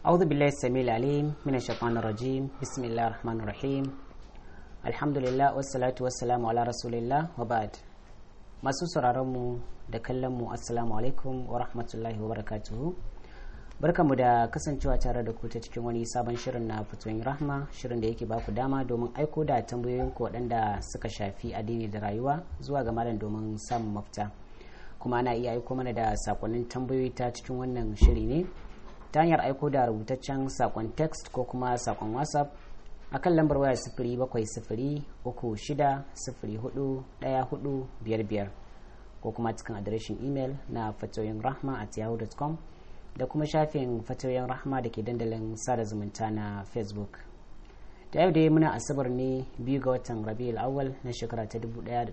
أعوذ بالله السميع العليم من الشيطان الرجيم بسم الله الرحمن الرحيم الحمد لله والصلاة والسلام على رسول الله وبعد masu sauraronmu da kallonmu assalamu alaikum wa rahmatullahi wa barakatuhu barkamu da kasancewa tare da ku ta cikin wani sabon shirin na fitoyin rahma shirin da yake baku dama domin aiko da tambayoyin ku waɗanda suka shafi addini da rayuwa zuwa ga malam domin samun mafita kuma ana iya aiko mana da sakonnin tambayoyi ta cikin wannan shiri ne ta hanyar aiko da rubutaccen sakon text ko kuma sakon whatsapp a kan lambar waya sifiri bakwai sifiri uku shida sifiri hudu daya hudu biyar biyar ko kuma cikin adireshin imel na fatoyin rahma at yahoo.com da kuma shafin fatoyin rahma da ke dandalin sada zumunta na facebook da yau dai muna asabar ne biyu ga watan rabiul awwal na shekara ta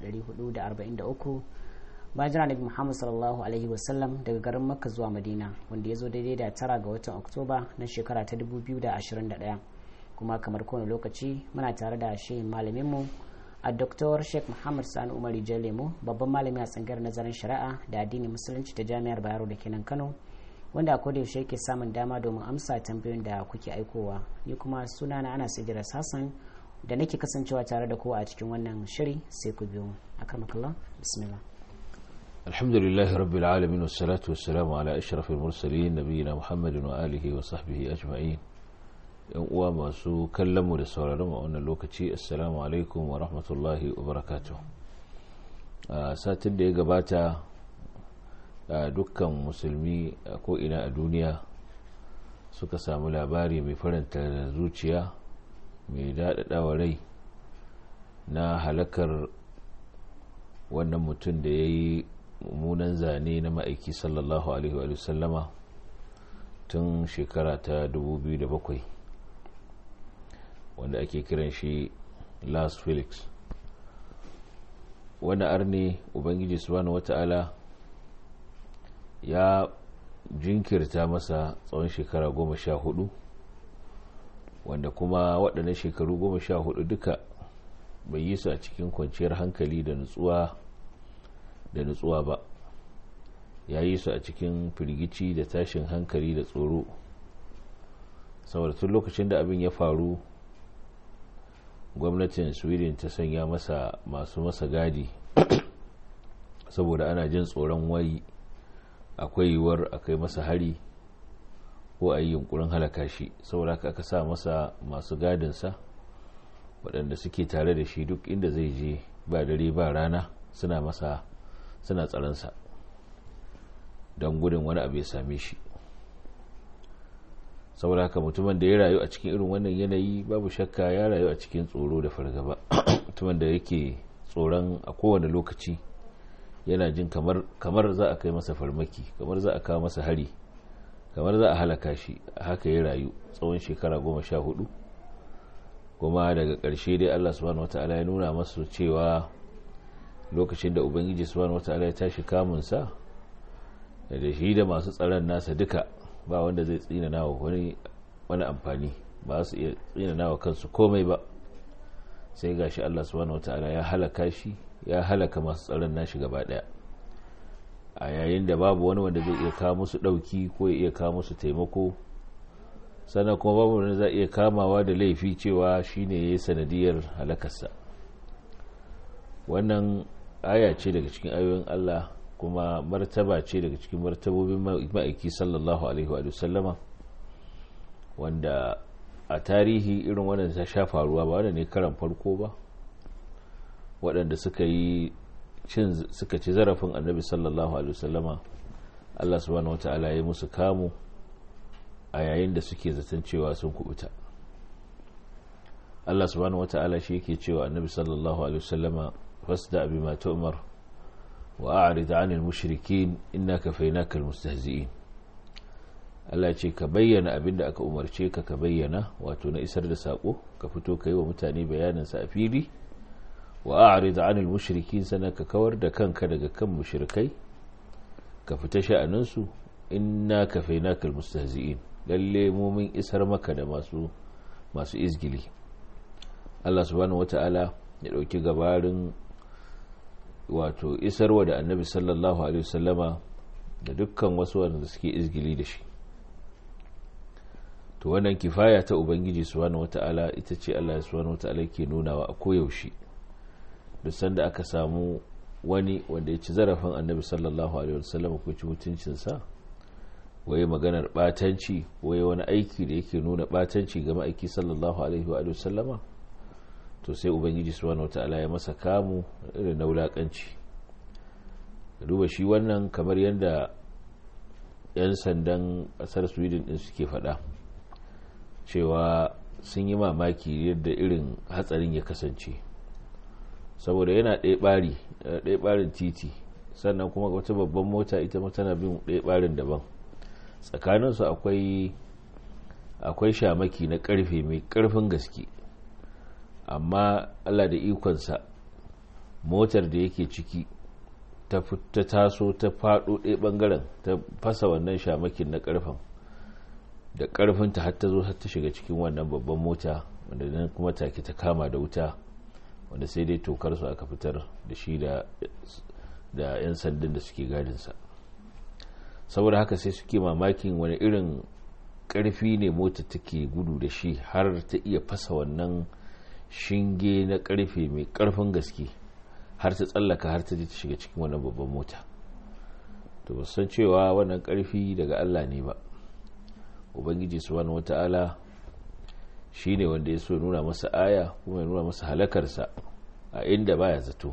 1443 bayan jira nabi muhammad sallallahu alaihi wasallam daga garin makka zuwa madina wanda ya zo daidai da tara ga watan oktoba na shekara ta 2021 kuma kamar kowane lokaci muna tare da shi malaminmu a Dr. Sheikh Muhammad Sani Umar Jalemu babban malami a tsangar nazarin shari'a da addinin musulunci ta jami'ar Bayero da kenan Kano wanda a koda yaushe yake samun dama domin amsa tambayoyin da kuke aikowa ni kuma suna na ana sigira Hassan da nake kasancewa tare da kowa a cikin wannan shiri sai ku biyo akramakallah bismillah الحمد لله رب العالمين والصلاة والسلام على أشرف المرسلين نبينا محمد وآله وصحبه أجمعين yan uwa masu kallonmu da sauraron a wannan lokaci assalamu alaikum wa rahmatullahi wa barakatuh a satin da ya gabata a dukkan musulmi a ko'ina a duniya suka samu labari mai faranta zuciya mai daɗaɗawa rai na halakar wannan mutum da ya yi mummunan zane na ma'aiki sallallahu alaihi wa sallama tun shekara ta 2007 wanda ake kiran shi las felix wani arne ubangiji subhanahu wata'ala ya jinkirta masa tsawon shekara goma sha hudu wanda kuma waɗannan shekaru goma sha hudu duka bai yi su a cikin kwanciyar hankali da nutsuwa da nutsuwa ba ya yi su a cikin firgici da tashin hankali da tsoro saboda tun lokacin da abin ya faru gwamnatin sweden ta sanya masa masu masa gadi saboda ana jin tsoron wai akwai yiwuwar akai masa hari ko a yi yunkurin halaka shi saboda haka aka sa masa masu gadinsa waɗanda suke tare da shi duk inda zai je ba dare ba rana suna masa suna tsaronsa don gudun wani abu ya same shi saboda haka mutumin da ya rayu a cikin irin wannan yanayi babu shakka ya rayu a cikin tsoro da fargaba mutumin da yake tsoron a kowane lokaci yana jin kamar, kamar za a kai masa farmaki kamar za a kawo masa hari kamar za a halaka shi haka ya rayu tsawon shekara goma sha hudu kuma daga ƙarshe dai allah subhanahu wata'ala ya nuna masu cewa lokacin da ubangiji subhanahu wata'ala ya tashi kamunsa da shi da masu tsaron nasa duka ba wanda zai tsinana wa wani wani amfani ba su iya tsinana wa kansu komai ba sai gashi Allah subhanahu wataala ya halaka shi ya halaka masu tsaron nashi gaba daya a yayin da babu wani wanda zai iya kawo musu dauki ko ya iya kawo musu taimako sannan kuma babu wanda zai iya kamawa da laifi cewa shine yayi sanadiyar halakarsa wannan aya ce daga cikin ayoyin Allah kuma martaba ce daga cikin martabobin ma'aiki sallallahu alaihi wa sallama wanda a tarihi irin wannan ta sha faruwa ba wanda ne karan farko ba waɗanda suka yi suka ci zarafin annabi sallallahu alaihi wasallama Allah subhanahu wata'ala ya musu kamu a yayin da suke zaton cewa sun kubuta Allah subhanahu wata'ala shi yake cewa annabi sallallahu alaihi wasallama fasda bima tu'mar وأعرض عن المشركين إنا كفيناك المستهزئين Allah ce ka bayyana abin da aka umarce ka ka bayyana wato na isar da saƙo ka fito ka yi wa mutane bayaninsa a fili wa a'rid 'anil mushrikin sana ka kawar da kanka daga kan mushrikai ka fita sha'aninsu inna kafainaka almustahzi'in lalle mu mun isar maka da masu masu izgili Allah subhanahu wata'ala ya dauki gabarin wato isarwa da annabi sallallahu alaihi wasallama da dukkan wasu wanda suke izgili da shi to wannan kifaya ta ubangiji subhanahu wata'ala ita ce Allah subhanahu wata'ala ke nunawa a koyaushe duk sanda aka samu wani wanda ya ci zarafin annabi sallallahu alaihi wasallam ko ci mutuncinsa waye maganar batanci waye wani aiki da yake nuna batanci ga ma'aiki sallallahu alaihi wa sallama to sai ubangiji subhanahu wata'ala ya masa kamu irin na wulakanci duba shi wannan kamar yadda 'yan sandan kasar sweden din suke faɗa cewa sun yi mamaki yadda irin hatsarin ya kasance saboda yana ɗaya ɓari ɗaya ɓarin titi sannan kuma wata babban mota ita tana bin ɗaya ɓarin daban tsakaninsu akwai akwai shamaki na ƙarfe mai ƙarfin gaske amma allah da ikonsa motar da yake ciki ta taso ta faɗo ɗaya ɓangaren ta fasa wannan shamakin na ƙarfen da ƙarfinta har ta zo har ta shiga cikin wannan babban mota wanda nan kuma take ta kama da wuta wanda sai dai tokar su aka fitar da shi da 'yan sandan da suke gadinsa saboda haka sai suke mamakin wani irin ƙarfi ne mota take gudu da shi har ta iya fasa wannan shinge na ƙarfe mai ƙarfin gaske har ta tsallaka har ta je ta shiga cikin wannan babban mota to ba san cewa wannan ƙarfi daga allah ne ba ubangiji subhanahu wata'ala shi ne wanda ya so nuna masa aya kuma ya nuna masa halakarsa a inda baya zato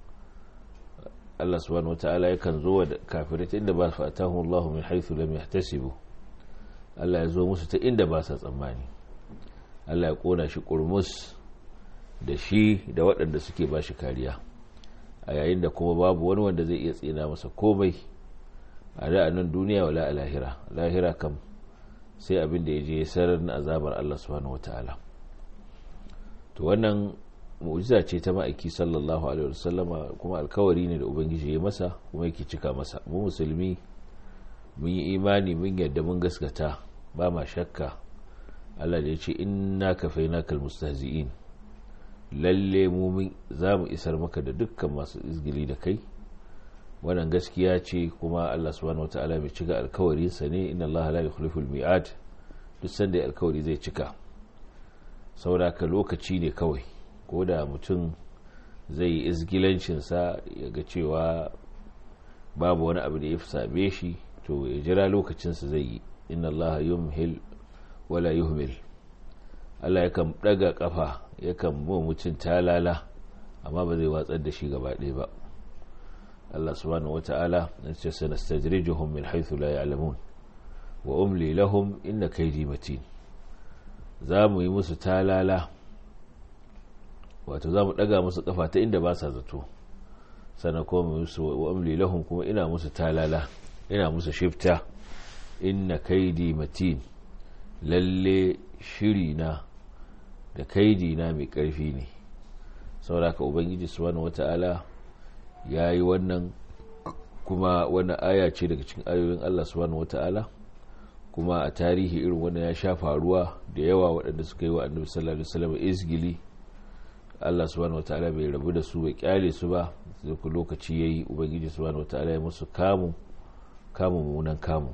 Allah subhanahu wata'ala yakan zo da kafirai ta inda ba su fatahu Allah min haythu lam yahtasibu Allah ya zo musu ta inda ba sa tsammani Allah ya kona shi kurmus da shi da waɗanda suke ba shi kariya a yayin da kuma babu wani wanda zai iya tsina masa komai a da nan duniya wala a lahira lahira kam sai abin da ya je sarar na azabar Allah subhanahu wata'ala to wannan mu'jiza ce ta ma'aiki sallallahu alaihi wasallama kuma alkawari ne da ubangiji ya masa kuma yake cika masa mu musulmi mun yi imani mun yadda mun gaskata ba ma shakka Allah da ya ce inna kafainakal mustahzi'in lalle mu za mu isar maka da dukkan masu izgili da kai wannan gaskiya ce kuma Allah subhanahu wataala mai cika alkawarinsa ne inna Allah la yukhliful mi'ad duk sanda alkawari zai cika saboda ka lokaci ne kawai ko da mutum zai yi izgilancinsa ya ga cewa babu wani abu da ya fi same shi to ya jira lokacinsa zai yi inna Allah yumhil wala yuhmil Allah yakan daga kafa yakan mu mutum talala amma ba zai watsar da shi gaba ɗaya ba Allah subhanahu wata'ala na ce sanastajrijuhum min haythu la ya'lamun wa umli lahum inna kaydi matin za mu yi musu talala wato za mu daga musu kafa ta inda ba sa zato sannan kuma mu musu wa umli lahum kuma ina musu talala ina musu shifta inna kaydi matin lalle shiri na da kaidi na mai karfi ne saboda ka ubangiji subhanahu wata'ala ya yi wannan kuma wani aya ce daga cikin ayoyin Allah subhanahu wata'ala kuma a tarihi irin wannan ya sha faruwa da yawa waɗanda suka yi wa annabi sallallahu alaihi wasallam izgili Allah subhanahu wata'ala bai rabu da su bai kyale su ba sai ku lokaci yayi ubangiji subhanahu wata'ala ya musu kamu kamu munan kamu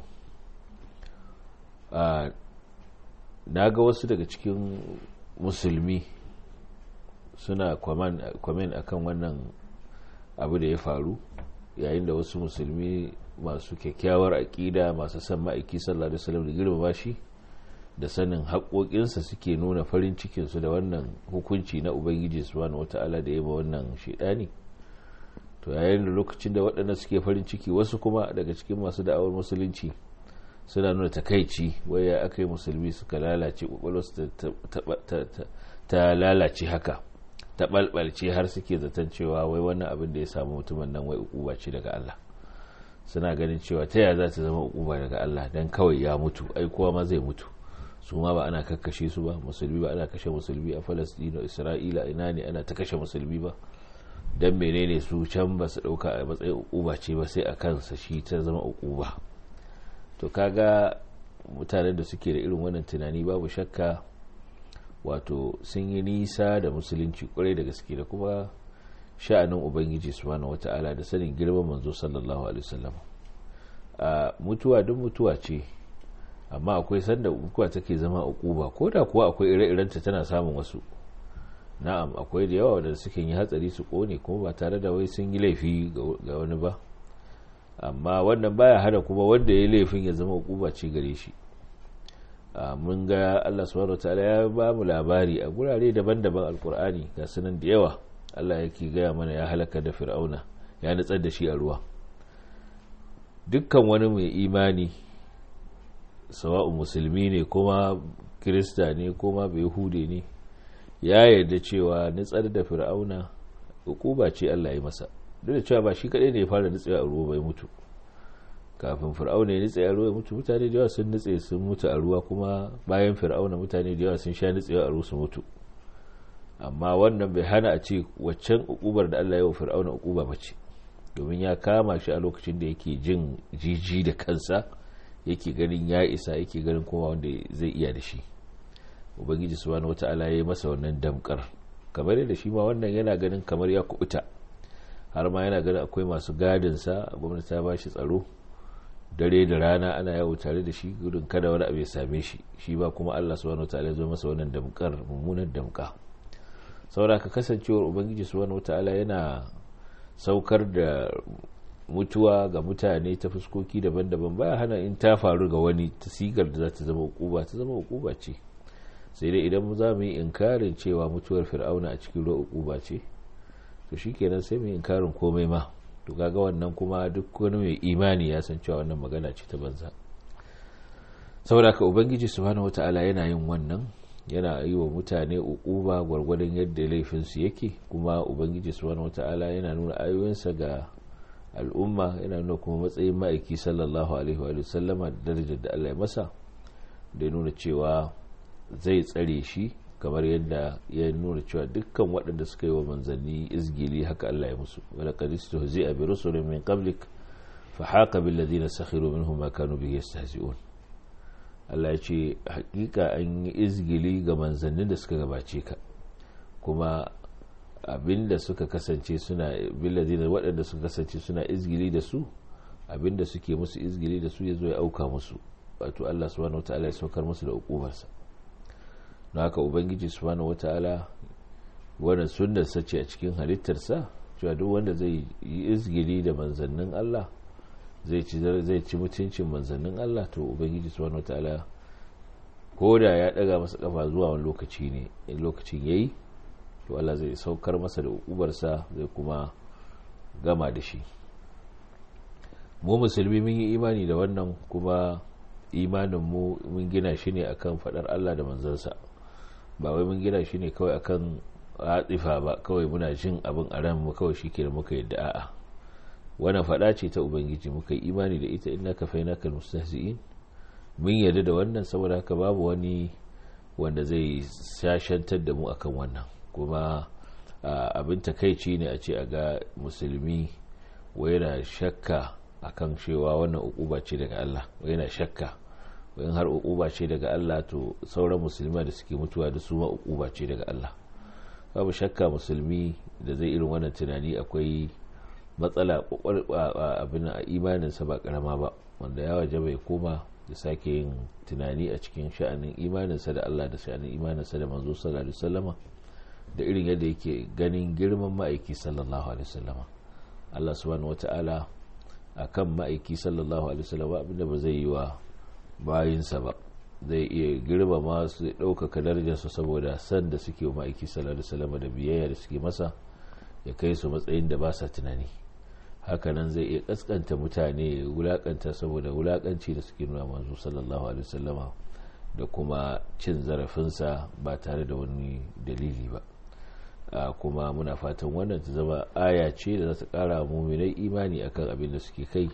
a na ga wasu daga cikin musulmi suna kwamen akan wannan abu da ya faru yayin da wasu musulmi masu kyakkyawar aƙida masu san ma'aiki sallallahu alaihi wasallam da girmama shi da sanin haƙoƙinsa suke nuna farin cikinsu da wannan hukunci na ubangiji subhanahu wata'ala da yaba wannan shaidani to yayin da lokacin da waɗanda suke farin ciki wasu kuma daga cikin masu da'awar musulunci suna nuna takaici waya aka yi musulmi suka lalace ƙwaƙwalwarsu ta lalace haka ta balbalce har suke zaton cewa wai wannan abin da ya samu mutumin nan wai ukuba ce daga Allah suna ganin cewa ta yaya za ta zama ukuba daga Allah dan kawai ya mutu ai kowa ma zai mutu su ma ba ana kakkashe su ba musulmi ba ana kashe musulmi a Falastino Isra'ila ina ne ana ta kashe musulmi ba dan menene su can ba su dauka a matsayin ukuba ce ba sai a kansa shi ta zama ukuba to kaga mutanen da suke da irin wannan tunani babu shakka wato sun yi nisa da musulunci kwarai da gaske da kuma sha'anin ubangiji subhanahu wata'ala da sanin girman manzo sallallahu alaihi wasallam a mutuwa duk mutuwa ce amma akwai sanda ukuba take zama ukuba ko da kuwa akwai ire-irenta tana samun wasu na'am akwai da yawa da suke yi hatsari su kone kuma ba tare da wai sun yi laifi ga wani ba amma wannan baya hada kuma wanda ya yi laifin ya zama ukuba ce gare shi mun ga Allah subhanahu wataala ya ba mu labari a gurare daban-daban alkur'ani ga sunan da yawa Allah yake gaya mana ya halaka da fir'auna ya nutsar da shi a ruwa dukkan wani mai imani sawa'u musulmi ne kuma kirista ne kuma bai hude ne ya yarda cewa nutsar da fir'auna hukuba ce Allah ya masa duk da cewa ba shi kadai ne ya fara nutsewa a ruwa bai mutu kafin fir'auna ya nutse a ruwa mutu mutane da yawa sun nutse sun mutu a ruwa kuma bayan fir'auna mutane da yawa sun sha nutsewa a ruwa su mutu amma wannan bai hana a ce waccan ukubar da Allah ya wa fir'auna ukuba bace domin ya kama shi a lokacin da yake jin jiji da kansa yake ganin ya isa yake ganin kuma wanda zai iya da shi ubangiji subhanahu wata'ala ya yi masa wannan damkar kamar yadda shi ma wannan yana ganin kamar ya kubuta har ma yana ganin akwai masu gadinsa gwamnati ta ba shi tsaro dare da rana ana yawo tare da shi gudun kada wani abu ya same shi shi ba kuma Allah subhanahu wataala ya zo masa wannan damkar mummunan damka saboda ka kasancewar ubangiji subhanahu wataala yana saukar da mutuwa ga mutane ta fuskoki daban-daban baya hana in ta faru ga wani ta sigar da za ta zama ukuba ta zama ukuba ce sai dai idan za mu yi inkarin cewa mutuwar fir'auna a cikin ruwa ukuba ce to shikenan sai mu yi inkarin komai ma to kaga wannan kuma duk wani mai imani ya san cewa wannan magana ce ta banza saboda ka ubangiji subhanahu wataala yana yin wannan yana yi wa mutane ukuba gwargwadon yadda laifinsu yake kuma ubangiji subhanahu wataala yana nuna ayoyinsa ga al'umma yana nuna kuma matsayin ma'aiki sallallahu alaihi wa sallama da darajar da Allah ya masa da nuna cewa zai tsare shi kamar yadda ya nuna cewa dukkan waɗanda suka yi wa manzanni izgili haka Allah ya musu wala qadistu zai abi rusulun min qablik fa haqa bil ladina sakhiru minhum ma kanu bihi yastahzi'un Allah ya ce hakika an yi izgili ga manzannin da suka gabace ka kuma abinda suka kasance suna bil ladina waɗanda suka kasance suna izgili da su abinda suke musu izgili da su ya zo ya auka musu wato Allah subhanahu wataala ya saukar musu da ukubarsa na haka ubangiji subhanahu wata'ala wannan sunnar sace a cikin halittarsa cewa duk wanda zai yi izgili da manzannin Allah zai ci zai ci mutuncin manzannin Allah to ubangiji subhanahu wata'ala ko da ya daga masa kafa zuwa wani lokaci ne in lokacin yayi to Allah zai saukar masa da ubarsa zai kuma gama da shi mu musulmi mun yi imani da wannan kuma imanin mu mun gina shi ne akan fadar Allah da manzansa ba wai mun gina shi ne kawai akan hatsifa ba kawai muna jin abin a ran mu kawai shi da muka yadda a'a wannan fada ce ta ubangiji muka yi imani da ita inna kafainaka mustahzi'in mun yarda da wannan saboda haka babu wani wanda zai shashantar da mu akan wannan kuma abin takaici ne a ce a ga musulmi wai yana shakka akan cewa wannan ukuba ce daga Allah wai yana shakka in har ukuba ce daga Allah to sauran musulmi da suke mutuwa da su ma ukuba ce daga Allah babu shakka musulmi da zai irin wannan tunani akwai matsala abin a imaninsa ba karama ba wanda ya waje bai koma da sake yin tunani a cikin sha'anin imaninsa da Allah da sha'anin imaninsa da manzo sallallahu alaihi wasallama da irin yadda yake ganin girman ma'aiki sallallahu alaihi wasallama Allah subhanahu wata'ala akan ma'aiki sallallahu alaihi wasallama abinda ba zai yi wa bayinsa ba zai iya girmama su ɗaukaka darajarsu saboda san da suke wa ma'aiki sallallahu alaihi wasallama da biyayya da suke masa ya kai su matsayin da ba sa tunani hakanan zai iya kaskanta mutane wulakanta saboda wulakanci da suke nuna manzo sallallahu alaihi wasallama da kuma cin zarafinsa ba tare da wani dalili ba kuma muna fatan wannan ta zama aya ce da za ta kara muminai imani akan abin da suke kai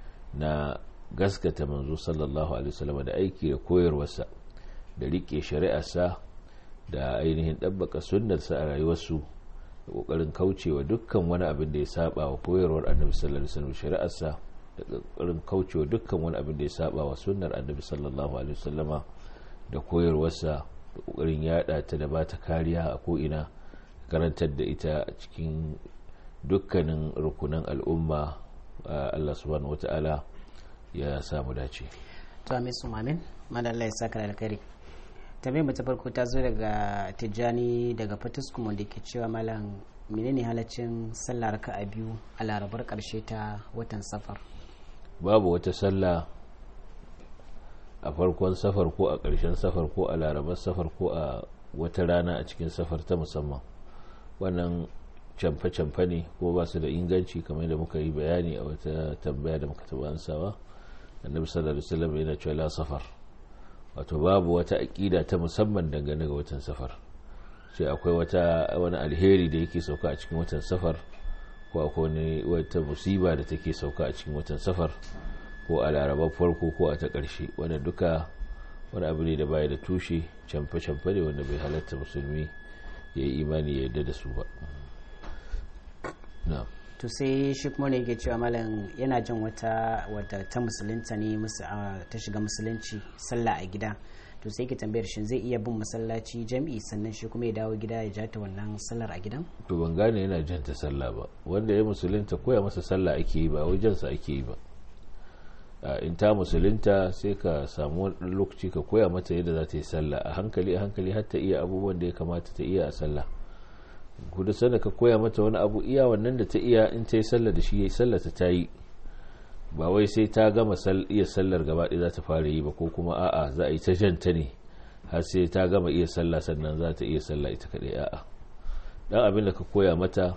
na gaskata manzo sallallahu alaihi wasallama da aiki da koyarwarsa da rike shari'arsa da ainihin ɗabbaka sunnarsa a rayuwarsu da kokarin kaucewa dukkan wani abin da ya saba wa koyarwar annabi sallallahu alaihi wasallam shari'arsa da kokarin kaucewa dukkan wani abin da ya saba wa sunnar annabi sallallahu alaihi wasallama da koyarwarsa da kokarin yada ta da bata kariya a ko ina karantar da ita cikin dukkanin rukunan al'umma Allah subhanahu wata'ala ya samu dace to amin su mamin madalla ya saka da alkhairi tambayar mu ta farko ta zo daga tijjani daga fatuskum wanda ke cewa malam menene halaccin sallah raka'a biyu a larabar karshe ta watan safar babu wata sallah a farkon safar ko a ƙarshen safar ko a larabar safar ko a wata rana a cikin safar ta musamman wannan camfe-camfe ne ko ba su da inganci kamar da muka yi bayani a wata tambaya da muka taɓa ansawa annabi sallallahu alaihi wasallam yana cewa la safar wato babu wata aƙida ta musamman dangane ga watan safar sai akwai wata wani alheri da yake sauka a cikin watan safar ko akwai wata musiba da take sauka a cikin watan safar ko a larabar farko ko a ta ƙarshe wanda duka wani abu ne da baya da tushe camfe-camfe ne wanda bai halatta musulmi ya yi imani ya yarda da su ba to sai shi kuma ne yake cewa malam yana jin wata wadda ta musulunta ne ta shiga musulunci sallah a gida to sai ke tambayar shi zai iya bin masallaci jam'i sannan shi kuma ya dawo gida ya jata wannan sallar a gidan to ban gane yana jan ta sallah ba wanda ya musulunta koya masa sallah ake yi ba wajensa ake yi ba in ta musulunta sai ka samu wani lokaci ka koya mata yadda za ta yi sallah a hankali a hankali har ta iya abubuwan da ya kamata ta iya a sallah kudu sanda ka koya mata wani abu iya wannan da ta iya in ta yi sallah da shi ya yi sallah ta ta yi ba wai sai ta gama iya sallar gaba ɗaya za ta fara yi ba ko kuma a'a za a yi ta janta ne har sai ta gama iya sallah sannan za ta iya sallah ita kaɗai a'a dan abin da ka koya mata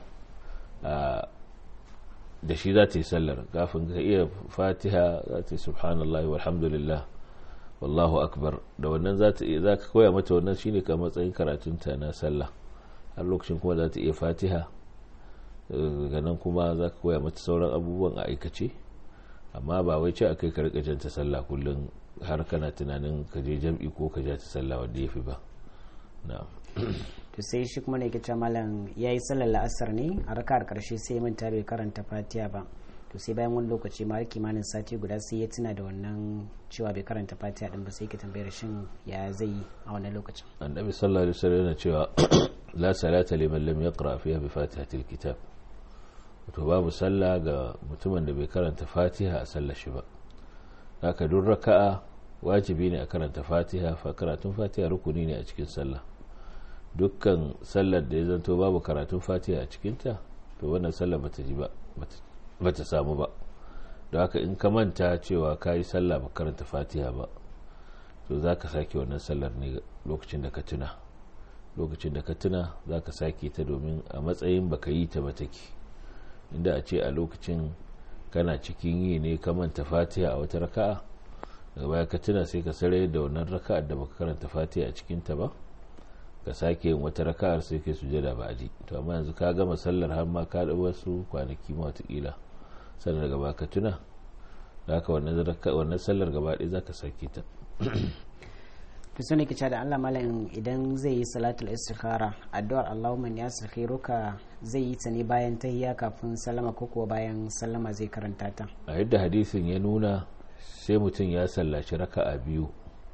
da shi za ta yi sallar kafin ka iya fatiha za ta yi subhanallah walhamdulillah wallahu akbar da wannan za ta iya za ka koya mata wannan shine ka matsayin karatunta na sallah har lokacin kuma za ta iya fatiha daga nan kuma za ka koya mata sauran abubuwan a aikace amma ba wai ce a kai ka rika janta sallah kullum har kana tunanin ka je jam'i ko ka ja ta sallah wanda ya fi ba na'am to sai shi kuma ne ke malam ya yi sallar la'asar ne a raka'ar karshe sai manta bai karanta fatiha ba to sai bayan wani lokaci ma kimanin sati guda sai ya tuna da wannan cewa bai karanta fatiha din ba sai ke tambayar shin ya zai yi a wannan lokacin annabi sallallahu alaihi wasallam yana cewa la salata liman lam yaqra fiha bi fatihatil kitab to babu sallah ga mutumin da bai karanta fatiha a sallar shi ba haka duk raka'a wajibi ne a karanta fatiha fa karatun fatiha rukuni ne a cikin sallah dukkan sallar da ya zanto babu karatun fatiha a cikinta to wannan sallar bata ji ba bata samu ba don haka in ka manta cewa ka yi sallah ba karanta fatiha ba to za ka sake wannan sallar ne lokacin da ka tuna lokacin da ka tuna za ka sake ta domin a matsayin baka yi ta ba take inda a ce a lokacin kana cikin yi ne ka manta fatiha a wata raka'a daga baya ka tuna sai ka sarai da wannan raka'ar da baka karanta fatiha a cikinta ba ka sake yin wata raka'ar sai kai sujada ba ji to amma yanzu ka gama sallar har ma ka dawo wasu kwanaki ma watakila sannan daga baka tuna da haka wannan sallar gaba ɗaya za ka sake ta to sai nake da Allah malam idan zai yi salatul istikhara addu'ar Allahumma ya sakhiruka zai yi ta ne bayan tahiyya kafin sallama ko kuwa bayan sallama zai karanta ta a yadda hadisin ya nuna sai mutum ya sallaci raka'a biyu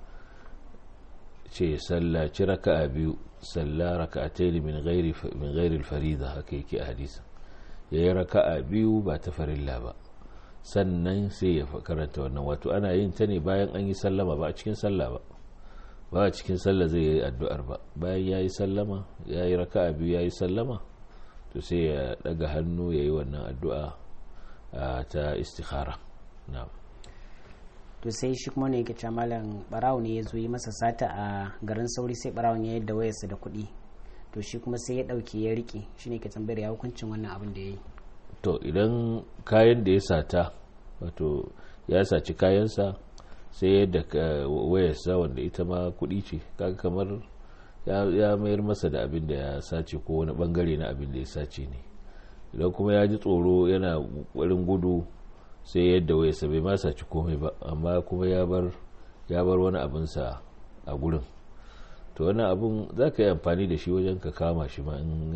ce sallaci raka'a biyu salla raka'atayn min ghairi min ghairi al-farida haka yake a hadisin yayi raka'a biyu ba ta farilla ba sannan sai ya karanta wannan wato ana yin ta ne bayan an yi sallama ba a cikin sallah ba ba a cikin sallah zai yi addu'ar ba bayan ya yi sallama ya yi raka'a biyu ya yi sallama to sai ya daga hannu ya yi wannan addu'a ta istikhara na'am to sai shi kuma ne yake malam barawo ne ya zo yi masa sata a garin sauri sai barawon ya yadda wayarsa da kuɗi to shi kuma sai ya ɗauke ya riƙe shi ne ke tambayar ya hukuncin wannan abin da ya yi to idan kayan da ya sata wato ya saci kayansa sai yadda wayarsa wanda ita ma kuɗi ce kaga kamar ya mayar masa da abin da ya sace ko wani bangare na abin da ya sace ne idan kuma ya ji tsoro yana ƙwarin gudu sai yadda wayarsa bai ma saci komai ba amma kuma ya bar ya bar wani abinsa a gurin to wani abin za ka yi amfani da shi wajen ka kama shi ma in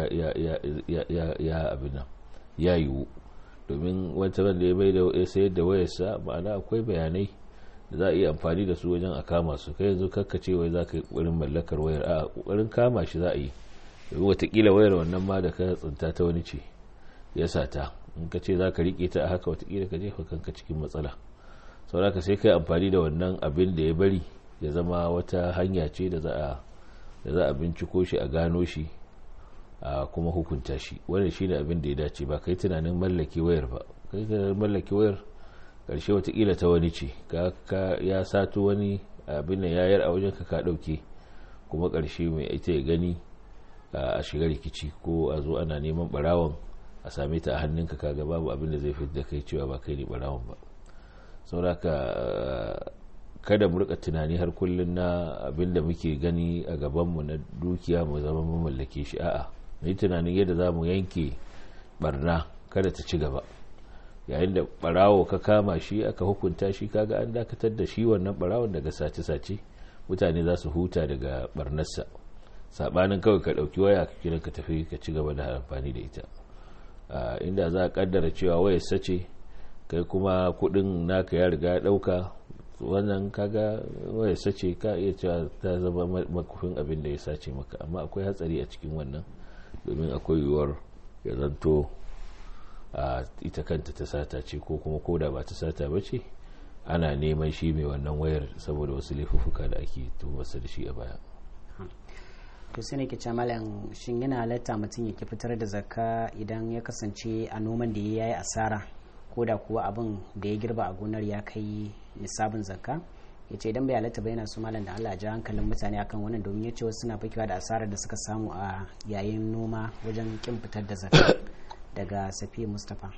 ya abin nan ya yiwu domin wata wanda ya bai da ya sayar da wayarsa ma'ana akwai bayanai da za a iya amfani da su wajen a kama su kai yanzu kakkace wai za ka yi ƙoƙarin mallakar wayar a ƙoƙarin kama shi za a yi domin watakila wayar wannan ma da ka tsinta ta wani ce ya sata in ka ce za ka riƙe ta a haka watakila ka jefa kanka cikin matsala sauraka sai kai amfani da wannan abin da ya bari ya zama wata hanya ce da za a da za a binciko shi a gano shi a kuma hukunta shi wannan shine abin da ya dace ba kai tunanin mallake wayar ba kai tunanin mallake wayar karshe watakila ta wani ce ka ya sato wani abin nan yayar a wajen ka ka dauke kuma karshe mai ita ya gani a shiga rikici ko a zo ana neman barawon a same ta a hannunka kaga babu abin da zai fi da kai cewa ba kai ne barawon ba sauraka kada mu rika tunani har kullun na abin da muke gani a gabanmu na dukiya mu zama mu mallake shi a'a yi tunanin yadda za mu yanke barna kada ta ci gaba yayin da barawo ka kama shi aka hukunta shi kaga an dakatar da shi wannan barawon daga sace-sace mutane za su huta daga barnarsa sabanin kawai ka dauki waya ka kira ka tafi ka ci gaba da amfani da ita inda za a kaddara cewa wayar sace kai kuma kudin naka ya riga ya dauka wannan kaga wayar sace ka iya cewa ta zama makufin abin da ya sace maka amma akwai hatsari a cikin wannan domin akwai yiwuwar ya zanto a ita kanta ta sata ce ko kuma koda ba ta sata ba ce ana neman shi mai wannan wayar saboda wasu laifuffuka da ake tuhumarsa da shi a baya to sai ke ce malam shin yana halatta mutum ya ki fitar da zakka idan ya kasance a noman da ya yi asara ko da kuwa abin da ya girba a gonar ya kai nisabin zakka ya ce idan bai halatta ba yana su malam da Allah ja hankalin mutane akan wannan domin ya ce wasu suna fakewa da asarar da suka samu a yayin noma wajen kin fitar da zakka daga safi mustapha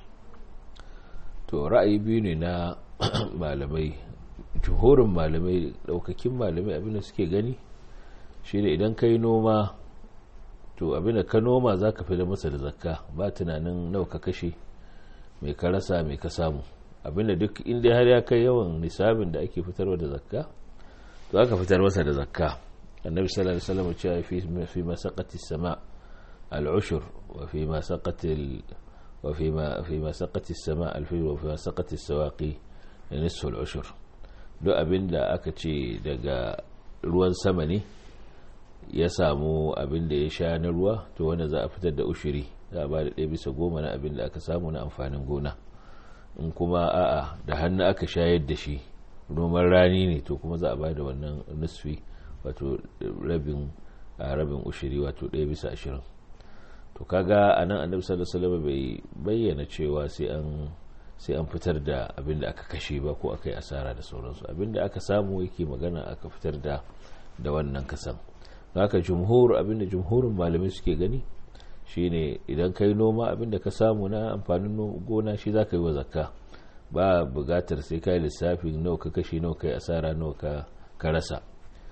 to ra'ayi biyu ne na malamai jihorin malamai daukakin malamai abinda suke gani shi ne idan ka yi noma to abinda ka noma za ka fi da masa da zakka ba tunanin nawa ka kashe mai ka rasa mai ka samu abinda duk inda har ya kai yawan nisabin da ake fitarwa da zakka to aka fitar masa da zakka annabi sallallahu alaihi wasallam cewa fi fi masaqati sama al-ushur wa fi masaqati wa fi ma fi masaqati sama al-fi wa fi masaqati sawaqi nisfu al-ushur duk abinda aka ce daga ruwan sama ne ya samu abin da ya sha na ruwa to wanda za a fitar da ushiri za a ba da ɗaya bisa goma na abin da aka samu na amfanin gona in kuma a'a da hannu aka shayar da shi noman rani ne to kuma za a ba da wannan nusfi wato rabin a rabin ushiri wato ɗaya bisa ashirin to kaga a nan annabi sallallahu alaihi bai bayyana cewa sai an sai an fitar da abin da aka kashe ba ko aka yi asara da sauransu abin da aka samu yake magana aka fitar da da wannan kasan haka jumhur abinda jumhurin malamai suke gani shine idan kai noma abinda ka samu na amfanin gona shi za ka yi wa zakka ba bugatar sai ka yi lissafin nawa ka kashe nawa ka yi asara nawa ka rasa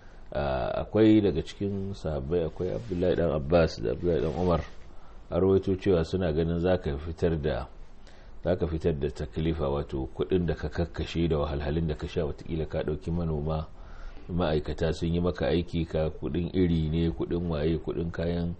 akwai daga cikin sahabbai akwai abdullahi dan abbas da abdullahi dan umar a rawaito cewa suna ganin za ka fitar da za ka fitar da taklifa wato kudin da ka kakkashe da wahalhalun da ka sha watakila ka dauki manoma ma'aikata sun yi maka aiki ka kudin iri ne kudin waye kudin kayan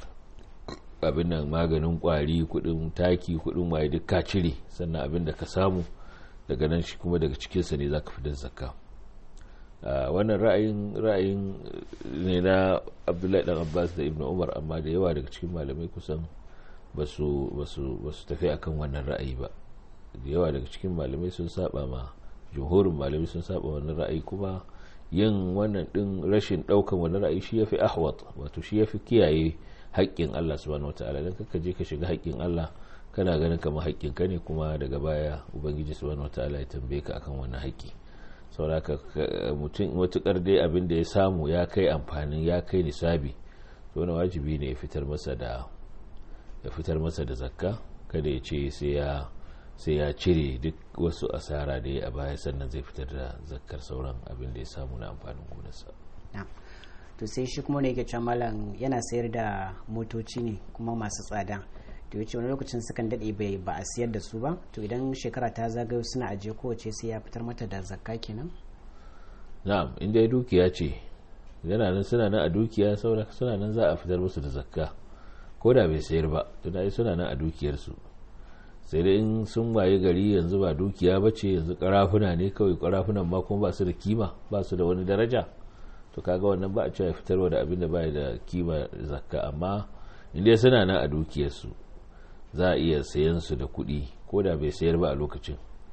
abin nan maganin kwari kudin taki kudin waye duk ka cire sannan abin da ka samu daga nan shi kuma daga cikinsa ne za ka fitar zakka wannan ra'ayin ra'ayin ne na abdullahi dan abbas da ibn umar amma da yawa daga cikin malamai kusan ba su tafi akan wannan ra'ayi ba da yawa daga cikin malamai sun saba ma jumhurin malamai sun saba wannan ra'ayi kuma yin wannan din rashin daukan wani ra'ayi shi yafi ahwat wato shi yafi kiyaye haƙƙin Allah subhanahu wataala dan kaka je ka shiga haƙƙin Allah kana ganin kamar haƙƙin ka ne kuma daga baya ubangiji subhanahu wataala ya tambaye ka akan wannan haƙƙi saboda mutum matukar dai abin da ya samu ya kai amfanin ya kai nisabi to wani wajibi ne ya fitar masa da ya fitar masa da zakka kada ya ce sai ya sai ya cire duk wasu asara da ya a baya sannan zai fitar da zakkar sauran abin da ya samu na amfanin gonarsa to sai shi kuma ne yake can malam yana sayar da motoci ne kuma masu tsada to yace wani lokacin sukan dade bai ba a siyar da su ba to idan shekara ta zagayo suna ajiye kowace sai ya fitar mata da zakka kenan na'am inda ya dukiya ce yana nan suna nan a dukiya saboda suna nan za a fitar musu da zakka ko da bai sayar ba tunda suna nan a dukiyarsu sai dai in sun waye gari yanzu ba dukiya ba ce yanzu karafuna ne kawai karafunan ma kuma ba su da kima ba su da wani daraja to kaga wannan ba a cewa fitarwa da abin da ba da kima zakka amma inda suna nan a dukiyarsu za a iya sayan su da kuɗi ko da bai sayar ba a lokacin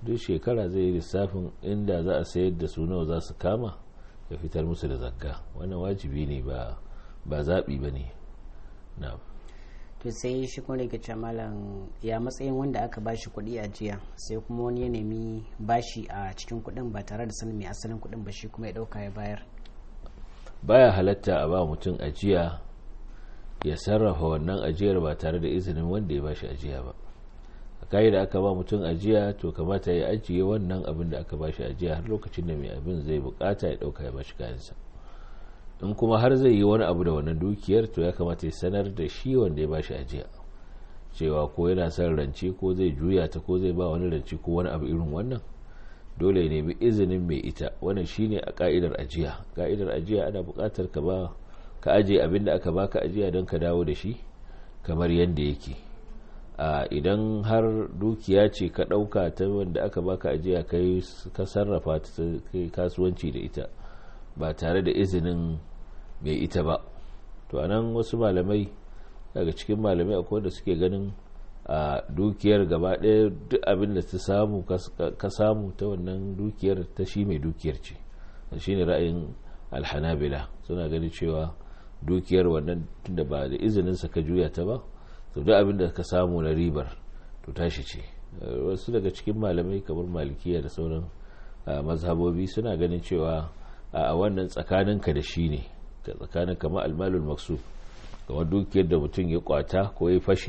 duk shekara zai yi lissafin inda za a sayar da su nawa za su kama ya fitar musu da zakka wannan wajibi ne ba ba zaɓi ba ne na'am to sai shi kuma da malam ya matsayin wanda aka bashi kuɗi a jiya sai kuma wani ya nemi bashi a cikin kuɗin ba tare da sanin mai asalin kuɗin ba shi kuma ya ɗauka ya bayar baya halatta a ba mutum ajiya ya sarrafa wannan ajiyar ba tare da izinin wanda ya bashi ajiya ba a kayi da aka ba mutum ajiya to kamata ya ajiye wannan abin da aka bashi ajiya har lokacin da mai abin zai bukata ya ɗauka ya bashi kayansa in kuma har zai yi wani abu da wannan dukiyar to ya kamata ya sanar da shi wanda ya bashi ajiya cewa ko yana son rance ko zai juya ta ko zai ba wani rance ko wani abu irin wannan dole ya nemi izinin mai ita wannan shine a ka'idar ajiya ka'idar ajiya ana buƙatar ka ba ka aje abin da aka baka ajiya don ka dawo da shi kamar yadda yake a idan har dukiya ce ka ɗauka ta wanda aka baka ajiya kai ka sarrafa ta kai kasuwanci da ita ba tare da izinin mai ita ba to anan wasu malamai daga cikin malamai akwai da suke ganin a dukiyar gaba ɗaya duk abin da ta samu ka samu ta wannan dukiyar ta shi mai dukiyar ce shi ne ra'ayin alhanabila suna ganin cewa dukiyar wannan tunda ba da izininsa ka juya ta ba to duk abin da ka samu na ribar to tashi ce wasu daga cikin malamai kamar malikiya da sauran mazhabobi suna ganin cewa a wannan tsakaninka da shi ne tsakanin kama almalul maksu kamar dukiyar da mutum ya kwata ko ya fashi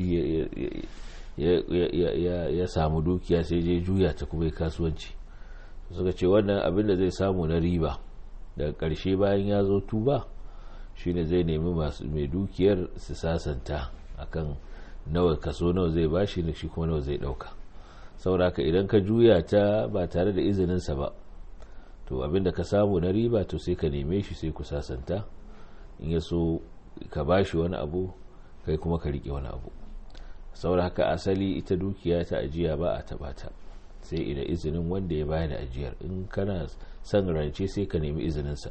ya samu dukiya sai je juya ta kuma kasuwanci suka ce wannan abin da zai samu na riba daga ƙarshe bayan ya zo tuba shine zai nemi masu mai dukiyar su sasanta akan nawa kaso nawa zai bashi na shi kuma nawa zai dauka sauraka idan ka juya ta ba tare da izininsa ba to abinda ka samu na riba to sai ka neme shi sai ku sasanta in ya so ka bashi wani abu kai kuma ka rike wani abu sauraka asali ita dukiya ta ajiya ba a taba ta sai idan izinin wanda ya bayar da ajiyar in kana son rance sai ka nemi izininsa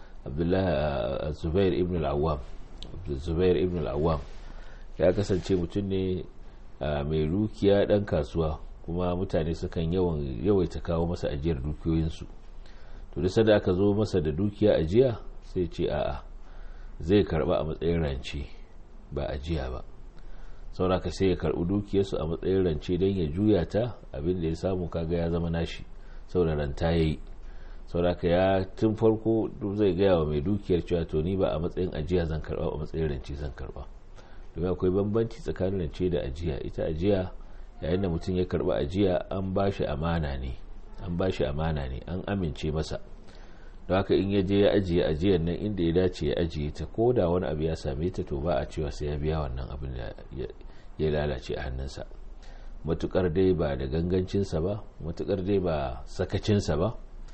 abdullahi zubair ibn al-awwam zubair ibn al-awwam ya kasance mutum ne mai dukiya dan kasuwa kuma mutane sukan yawan yawaita kawo masa ajiyar dukiyoyinsu to duk da aka zo masa da dukiya ajiya sai ce a'a zai karba a matsayin rance ba ajiya ba sauraka sai ya karbi dukiyarsu a matsayin rance don ya juya ta abin da ya samu kaga ya zama nashi saboda ranta ya yi sauraka ya tun farko zai gaya wa mai dukiyar cewa to ni ba a matsayin ajiya zan karba a matsayin rance zan karba domin akwai bambanci tsakanin rance da ajiya ita ajiya yayin da mutum ya karba ajiya an ba shi amana ne an ba shi amana ne an amince masa don haka in ya je ya ajiye ajiyar nan inda ya dace ya ajiye ta ko da wani abu ya same ta to ba a cewa sai ya biya wannan abin da ya lalace a hannunsa matukar dai ba da gangancinsa ba matukar dai ba sakacinsa ba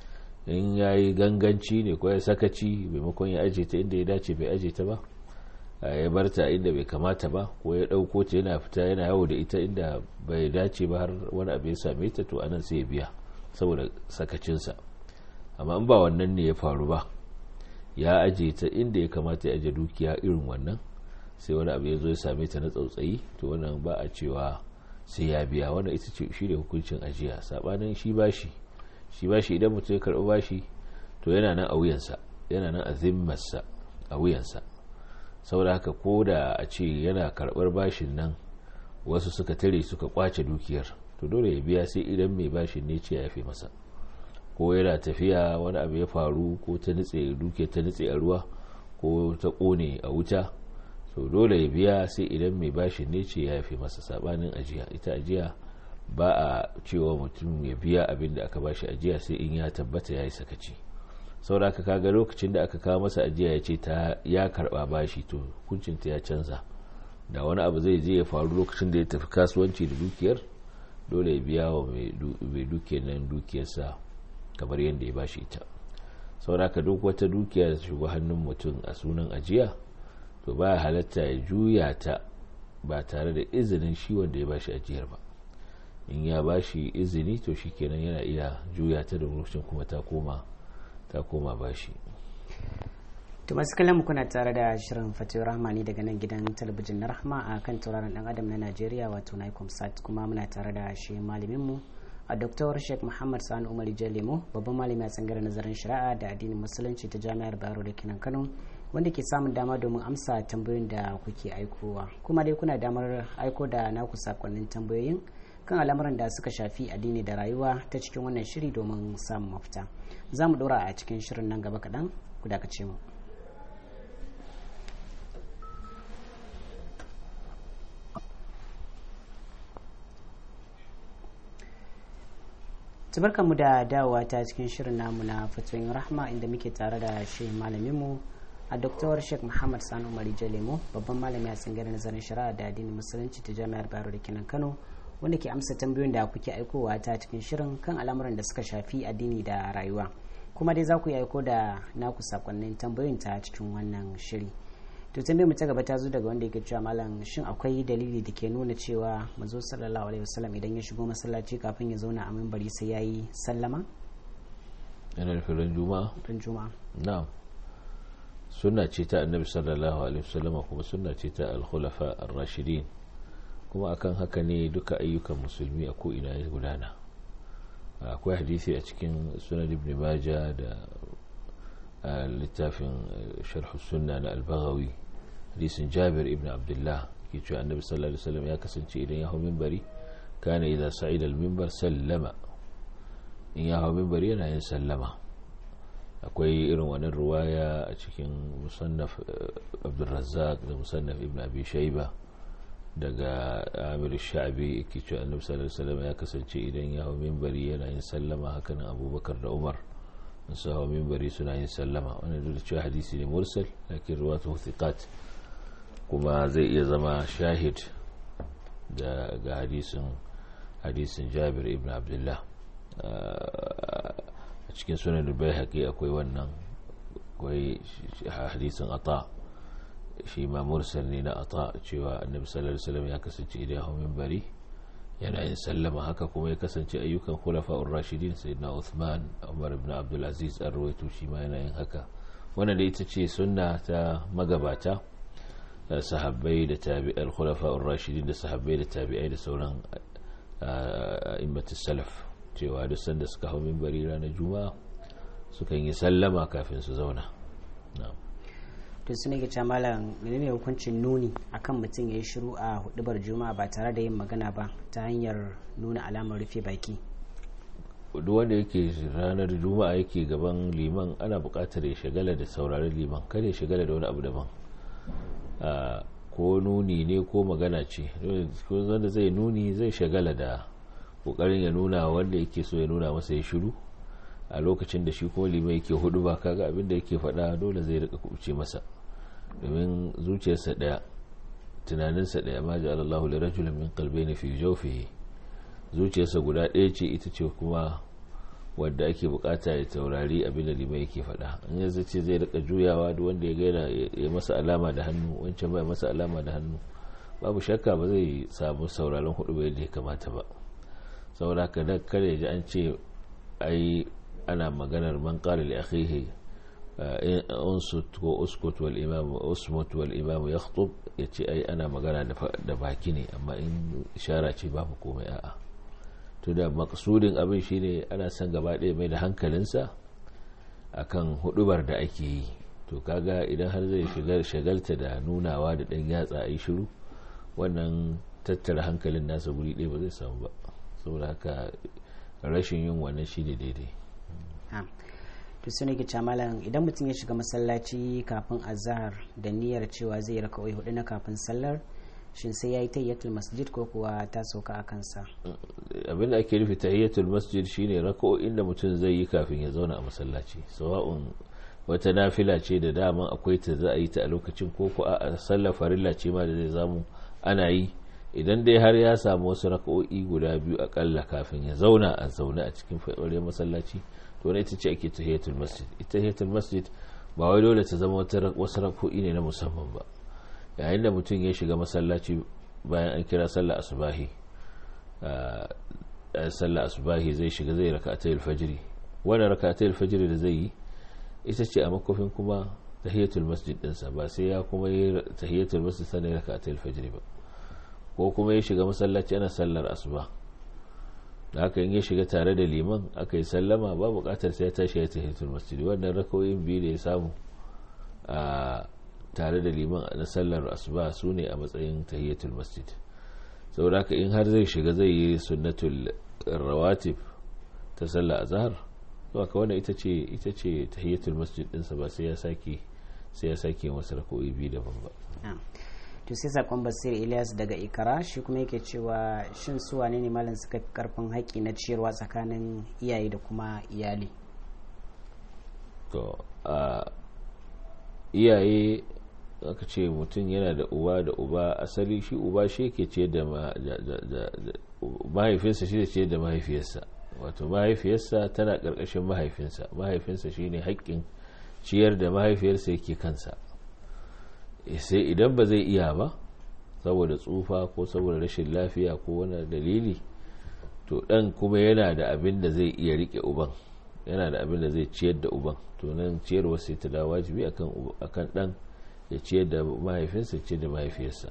in ya yi ganganci ne ko ya sakaci maimakon ya ajiye ta inda ya dace bai ajiye ta ba ya bar ta inda bai kamata ba ko ya ɗauko ta yana fita yana yawo da ita inda bai dace ba har wani abu ya same ta to anan sai ya biya saboda sakacinsa amma in ba wannan ne ya faru ba ya aje ta inda ya kamata ya aje dukiya irin wannan sai wani abu ya zo ya same ta na tsautsayi to wannan ba a cewa sai ya biya wannan ita ce shi ne hukuncin ajiya sabanin shi bashi shi bashi idan mutum ya karɓi bashi to yana nan a wuyansa yana nan a zimmarsa a wuyansa saboda haka ko da a ce yana karɓar bashin nan wasu suka tare suka kwace dukiyar to dole ya biya sai idan mai bashin ne ce ya fi masa ko yana tafiya wani abu ya faru ko ta nutse duke ta nutse a ruwa ko ta kone a wuta to dole ya biya sai idan mai bashin ne ce ya fi masa sabanin ajiya ita ajiya ba a cewa mutum ya biya abin da aka bashi ajiya sai in ya tabbata ya yi sakaci saboda ka kaga lokacin da aka kawo masa ajiya ya ce ta ya karba bashi to hukuncinta ya canza da wani abu zai je ya faru lokacin da ya tafi kasuwanci da dukiyar dole ya biya wa mai dukiyar nan dukiyarsa kamar yadda ya bashi ita sauraka duk wata dukiya da shiga hannun mutum a sunan ajiya to ba halatta ya juya ta ba tare da izinin shi wanda ya bashi ajiyar ba in ya bashi izini to shi kenan yana iya juya ta da lokacin kuma ta koma ta koma bashi to masu kallon kuna tare da shirin fatih rahmani daga nan gidan talabijin na rahma a kan tauraron dan adam na najeriya wato nicom sat kuma muna tare da shi malaminmu a Dr. Sheikh Muhammad Sani Umar Jalemo babban malami a tsangar nazarin shari'a da addinin musulunci ta Jami'ar Bayero da Kinan Kano wanda ke samun dama domin amsa tambayoyin da kuke aikowa kuma dai kuna damar aiko da naku sakonnin tambayoyin kan al'amuran da suka shafi addini da rayuwa ta cikin wannan shiri domin samun mafita za mu dora a cikin shirin nan gaba kaɗan ku dakace mu mu da dawowa ta cikin shirin namu na fatoyin rahma inda muke tare da shi malaminmu a Dr. Sheikh Muhammad Sani Umar Jalemo babban malami a tsangar nazarin shari'a da addinin musulunci ta Jami'ar Bayero da Kinan Kano wanda ke amsa tambayoyin da kuke aikowa ta cikin shirin kan al'amuran da suka shafi addini da rayuwa kuma dai za ku yi aiko da naku sakonnin tambayoyin ta cikin wannan shiri to tambayar mu ta gaba ta zo daga wanda yake cewa malam shin akwai dalili da ke nuna cewa manzo sallallahu alaihi wasallam idan ya shigo masallaci kafin ya zauna a minbari sai yayi sallama yana nufin ran juma'a ran juma'a na'am sunna ce ta annabi sallallahu alaihi wasallam kuma sunna ce ta al-khulafa ar-rashidin kuma akan haka ne duka ayyukan musulmi a ko ina ya gudana akwai hadisi a cikin sunan ibn majah da littafin sharh sunna na al-baghawi hadisin jabir ibn abdullah ke cewa annabi sallallahu alaihi wasallam ya kasance idan ya hau minbari kana idza sa'ida al-minbar sallama in ya hau minbari yana yin sallama akwai irin wannan ruwaya a cikin musannaf abdulrazzaq da musannaf ibn abi shaiba daga amir sha'abi yake cewa annabi sallallahu alaihi wasallam ya kasance idan ya hau minbari yana yin sallama hakan abubakar da umar su hau minbari suna yin sallama wannan duk da cewa hadisi ne mursal lakin ruwatu thiqat kuma zai iya zama shahid da ga hadisin hadisin jabir ibn abdullah a cikin sunan bai haƙi akwai wannan akwai hadisin ata shi ma mursal ne na ata cewa annabi sallallahu alaihi wasallam ya kasance idan hau minbari yana yin sallama haka kuma ya kasance ayyukan khulafa'ur rashidin sayyidina Uthman Umar ibn Abdul Aziz an rawaito shi ma yana yin haka wannan da ita ce sunna ta magabata sahabbai da tabi'al khulafa'ur rashidin da sahabbai da tabi'ai da sauran a'immatus salaf cewa duk sanda suka hau minbari ranar juma'a sukan yi sallama kafin su zauna to su ne ga malam menene hukuncin nuni akan mutum ya yi shiru a hudubar juma'a ba tare da yin magana ba ta hanyar nuna alamar rufe baki duk wanda yake ranar juma'a yake gaban liman ana buƙatar ya shagala da sauraron liman kada ya shagala da wani abu daban ko nuni ne ko magana ce wanda zai nuni zai shagala da kokarin ya nuna wanda yake so ya nuna masa ya shiru a lokacin da shi kuma liman yake hudu ba kaga abin da yake faɗa dole zai rika kubuce masa domin zuciyarsa ɗaya tunaninsa ɗaya ma ji Allahu li rajulin min qalbayni fi jawfihi zuciyarsa guda ɗaya ce ita ce kuma wadda ake bukata ya taurari abin da liman yake faɗa in ya zace zai rika juyawa duk wanda ya gaira ya masa alama da hannu wancan bai masa alama da hannu babu shakka ba zai samu sauraron hudu ba yadda ya kamata ba saboda haka da kare ji an ce ai ana maganar man qala li akhihi unsut ko uskut wal imam usmut wal imam yakhutub yace ai ana magana da baki ne amma in ishara ce babu komai a'a to da maksudin abin shine ana son gaba ɗaya mai da hankalinsa akan hudubar da ake yi to kaga idan har zai shigar shagalta da nunawa da ɗan yatsa a yi shiru wannan tattara hankalin nasa guri ɗaya ba zai samu ba saboda haka rashin yin wannan shine daidai to su ne ke malam idan mutum ya shiga masallaci kafin azahar da niyyar cewa zai raka oi hudu na kafin sallar shin sai ya yi tayyatul masjid ko kuwa ta sauka a kansa abin da ake nufi tayyatul masjid shine raka'o'in da mutum zai yi kafin ya zauna a masallaci sawa'un wata nafila ce da dama akwai ta za a yi ta a lokacin ko ko a sallar farilla ce ma da zai zamu ana yi idan dai har ya samu wasu raka'o'i guda biyu akalla kafin ya zauna a zaune a cikin faɗaɗɗen masallaci to ne ita ce ake tahiyatul masjid ita tahiyatul masjid ba wai dole ta zama wasu raka'o'i ne na musamman ba yayin da mutum ya shiga masallaci bayan an kira sallar asubahi sallar asubahi zai shiga zai raka'atul fajri wannan raka'atul fajri da zai yi ita ce a makofin kuma tahiyatul masjid ɗinsa ba sai ya kuma yi tahiyatul masjid sannan raka'atul fajri ba ko kuma ya shiga masallaci ana sallar asuba da haka in ya shiga tare da liman aka yi sallama ba bukatar sai ya tashi ya tahiyatul masjid wannan rakawoyin biyu da ya samu a tare da liman na sallar asuba su ne a matsayin tahiyatul masjid saboda haka in har zai shiga zai yi sunnatul rawatib ta sallar azhar to aka wannan ita ce ita ce tahiyatul masjid ɗinsa ba sai ya sake sai ya sake wasu rakawoyi biyu daban ba to sai sakon basir ilyas daga ikara shi kuma yake cewa shin su wane ne malam suka fi karfin haƙƙi na ciyarwa tsakanin iyaye da kuma iyali to a iyaye aka ce mutum yana da uba da uba asali shi uba shi ke ce da mahaifinsa shi da ce da mahaifiyarsa wato mahaifiyarsa tana ƙarƙashin mahaifinsa mahaifinsa shine haƙƙin ciyar da mahaifiyarsa yake kansa sai idan ba zai iya ba saboda tsufa ko saboda rashin lafiya ko wani dalili to dan kuma yana da abin da zai iya rike uban yana da abin da zai ciyar da uban to nan ciyarwa sai ta dawo wajibi akan akan dan ya ciyar da mahaifinsa ciyar da mahaifiyarsa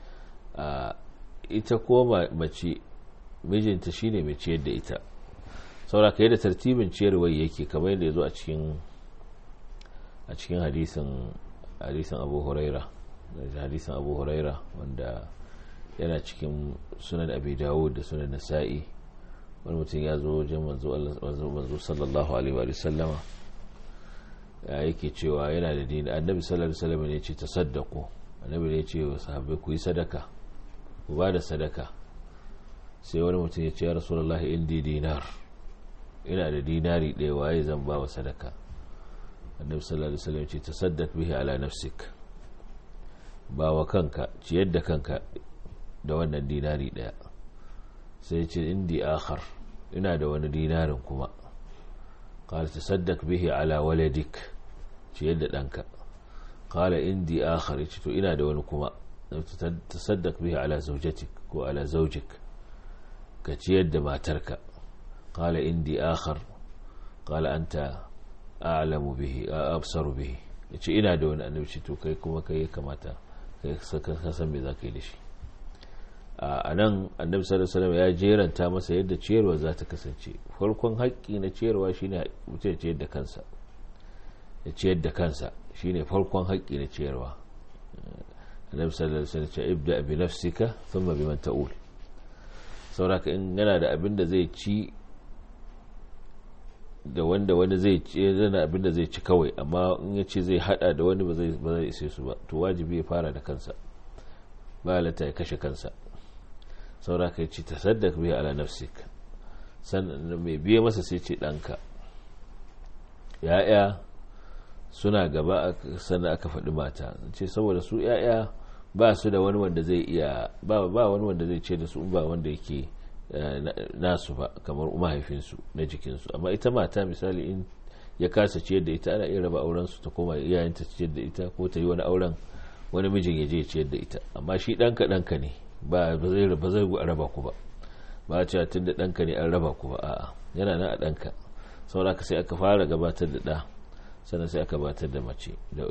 a ita ko mace mijinta shine mai ciyar da ita saboda kai da tartibin ciyarwar yake kamar yadda ya zo a cikin a cikin hadisin hadisin abu huraira da hadisin abu huraira wanda yana cikin sunan abi dawud da sunan nasa'i wani mutum ya zo wajen manzo sallallahu alaihi wa sallama ya yake cewa yana da dini annabi sallallahu alaihi wasallam ne ce tasaddaqu annabi ne ce wa sahabbai ku yi sadaka ku ba da sadaka sai wani mutum ya ce ya rasulullahi indi dinar ina da dinari ɗaya waye zan ba wa sadaka annabi sallallahu alaihi wasallam ce tasaddaq bihi ala nafsik ba wa kanka ciyar da kanka da wannan dinari daya sai ce indi akhar ina da wani dinarin kuma qala tasaddaq bihi ala waladik ciyar da danka qala indi akhar yace to ina da wani kuma tasaddaq bihi ala zawjatik ko ala zawjik ka ciyar da matarka qala indi akhar qala anta a'lamu bihi absaru bihi yace ina da wani annabi ce to kai kuma kai kamata kai ka san me zaka yi da shi a nan annabi sallallahu alaihi ya jeranta masa yadda ciyarwa za ta kasance farkon haƙƙi na ciyarwa shine mutum ya ciyar da kansa ya ciyar da kansa shine farkon haƙƙi na ciyarwa annabi sallallahu alaihi wasallam ya ibda bi nafsika thumma biman ta'ul sauraka in yana da abin da zai ci da wanda wani zai ci yana abin da zai ci kawai amma in ya ce zai hada da wani ba zai ba zai ise su ba to wajibi ya fara da kansa ba halatta ya kashe kansa saura ka ci ta saddaka biya ala nafsik sannan mai biye masa sai ce ɗanka ya'ya suna gaba sannan aka faɗi mata ce saboda su ya'ya ba su da wani wanda zai iya ba ba wani wanda zai ce da su ba wanda yake nasu ba kamar mahaifinsu na jikinsu amma ita mata misali in ya kasa ciyar da ita ana iya raba auren su ta koma iyayenta ciyar da ita ko ta yi wani auren wani mijin ya je ciyar da ita amma shi ɗanka ɗanka ne ba zai ba zai raba ku ba ba a cewa tun da ɗanka ne an raba ku ba a'a yana nan a ɗanka saboda sai aka fara gabatar da ɗa sannan sai aka gabatar da mace